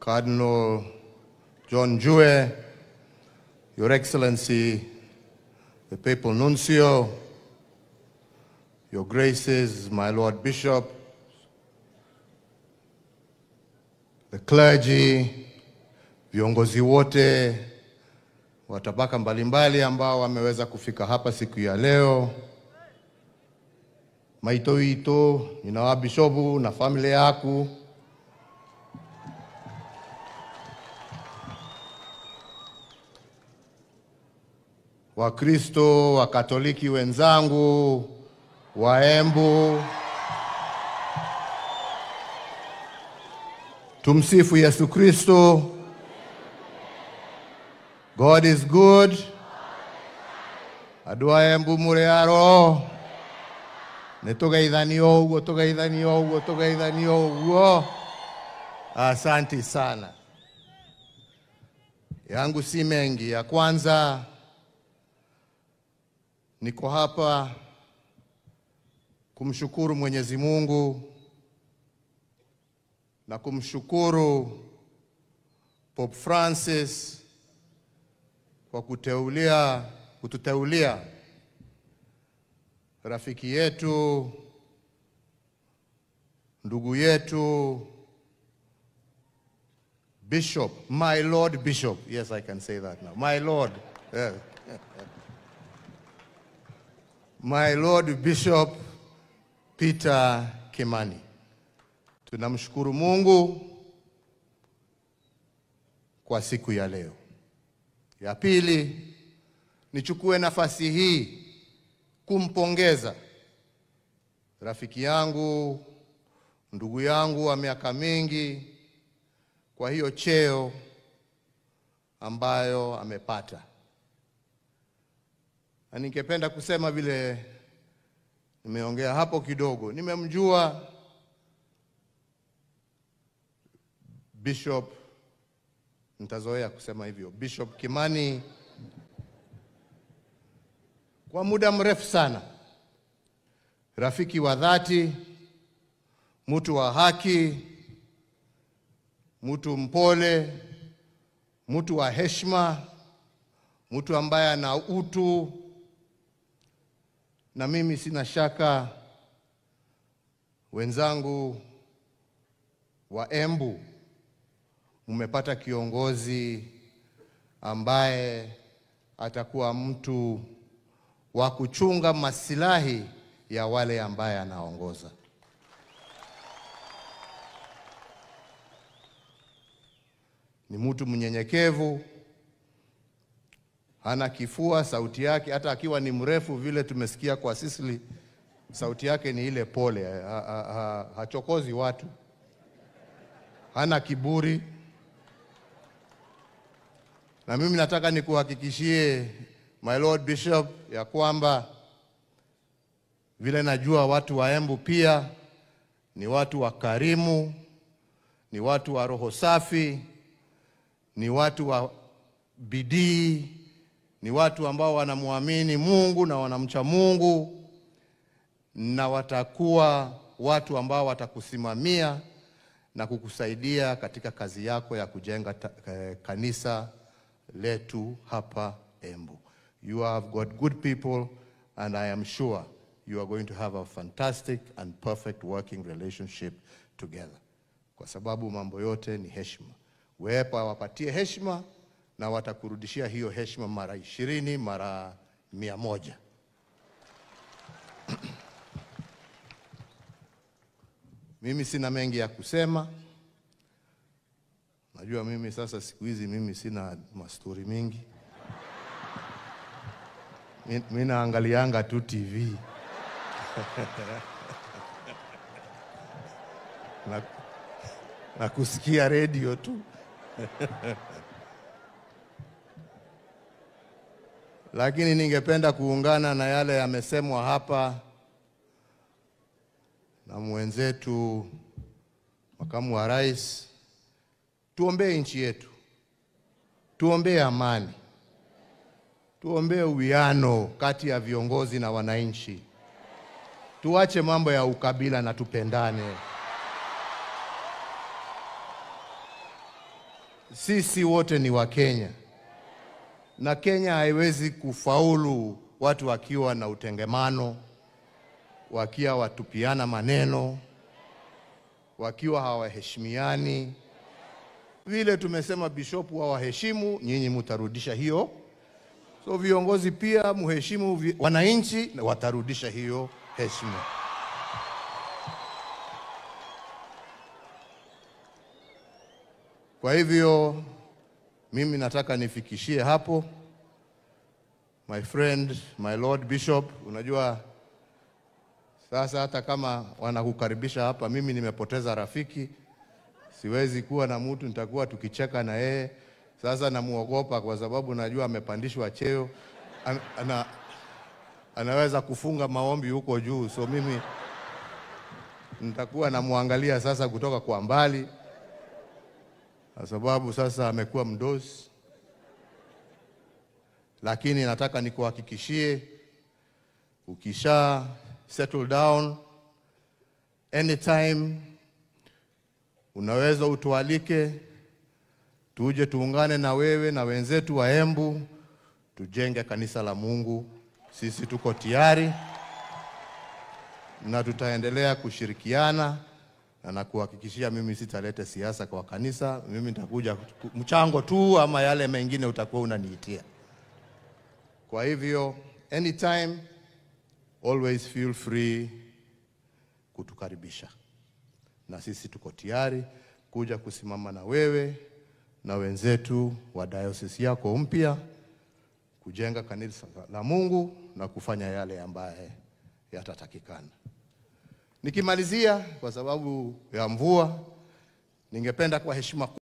Cardinal John Jue, Your Excellency, the Papal Nuncio, Your Graces, my Lord Bishop, the clergy, viongozi wote wa tabaka mbalimbali ambao wameweza kufika hapa siku ya leo, maito ito ninawa bishopu na familia yaku Wakristo, Wakatoliki wenzangu, Waembu, tumsifu Yesu Kristo. God is good. Adwa Embu muri aro. Nĩ tũgeithanio ũguo, tũgeithanio ũguo, tũgeithanio ũguo. Asanti sana. Yangu si mengi. Ya kwanza niko hapa kumshukuru Mwenyezi Mungu na kumshukuru Pope Francis kwa kuteulia kututeulia rafiki yetu ndugu yetu Bishop, my Lord Bishop. Yes, I can say that now. My Lord. Yeah. My Lord Bishop Peter Kimani. Tunamshukuru Mungu kwa siku ya leo. Ya pili, nichukue nafasi hii kumpongeza rafiki yangu, ndugu yangu wa miaka mingi kwa hiyo cheo ambayo amepata na ningependa kusema vile nimeongea hapo kidogo, nimemjua Bishop, nitazoea kusema hivyo, Bishop Kimani kwa muda mrefu sana, rafiki wa dhati, mtu wa haki, mtu mpole, mtu wa heshima, mtu ambaye ana utu na mimi sina shaka wenzangu wa Embu mmepata kiongozi ambaye atakuwa mtu wa kuchunga masilahi ya wale ambaye anaongoza. Ni mtu mnyenyekevu, hana kifua, sauti yake hata akiwa ni mrefu vile tumesikia kwa Sisili, sauti yake ni ile pole, ha, ha, ha, hachokozi watu, hana kiburi. Na mimi nataka nikuhakikishie my Lord Bishop ya kwamba vile najua watu wa Embu pia ni watu wakarimu, ni watu wa roho safi, ni watu wa bidii ni watu ambao wanamwamini Mungu na wanamcha Mungu na watakuwa watu ambao watakusimamia na kukusaidia katika kazi yako ya kujenga ta, eh, kanisa letu hapa Embu. You have got good people and I am sure you are going to have a fantastic and perfect working relationship together. Kwa sababu mambo yote ni heshima. Wepa wapatie heshima na watakurudishia hiyo heshima mara ishirini mara mia moja. Mimi sina mengi ya kusema. Najua mimi sasa siku hizi mimi sina mastori mingi. Mi- Mi naangalianga tu TV na, na kusikia redio tu. lakini ningependa kuungana na yale yamesemwa hapa na mwenzetu makamu wa rais. Tuombee nchi yetu, tuombee amani, tuombee uwiano kati ya viongozi na wananchi, tuache mambo ya ukabila na tupendane. sisi wote ni Wakenya na Kenya haiwezi kufaulu watu wakiwa na utengemano, wakiwa watupiana maneno, wakiwa hawaheshimiani. Vile tumesema bishopu hawaheshimu, nyinyi mutarudisha hiyo. So viongozi pia muheshimu vi- wananchi, na watarudisha hiyo heshima. Kwa hivyo mimi nataka nifikishie hapo, my friend, my lord bishop. Unajua sasa, hata kama wanakukaribisha hapa, mimi nimepoteza rafiki, siwezi kuwa na mtu nitakuwa tukicheka na yeye. Sasa namuogopa kwa sababu najua amepandishwa cheo, ana, ana, anaweza kufunga maombi huko juu, so mimi nitakuwa namwangalia sasa kutoka kwa mbali kwa sababu sasa amekuwa mdosi, lakini nataka nikuhakikishie, ukisha settle down, anytime unaweza utualike, tuje tuungane na wewe na wenzetu wa Embu, tujenge kanisa la Mungu. Sisi tuko tayari na tutaendelea kushirikiana na nakuhakikishia mimi sitalete siasa kwa kanisa. Mimi nitakuja ku- mchango tu, ama yale mengine utakuwa unaniitia. Kwa hivyo anytime, always feel free kutukaribisha, na sisi tuko tayari kuja kusimama na wewe na wenzetu wa diocese yako mpya kujenga kanisa la Mungu na kufanya yale ambaye yatatakikana. Nikimalizia, kwa sababu ya mvua, ningependa kwa heshima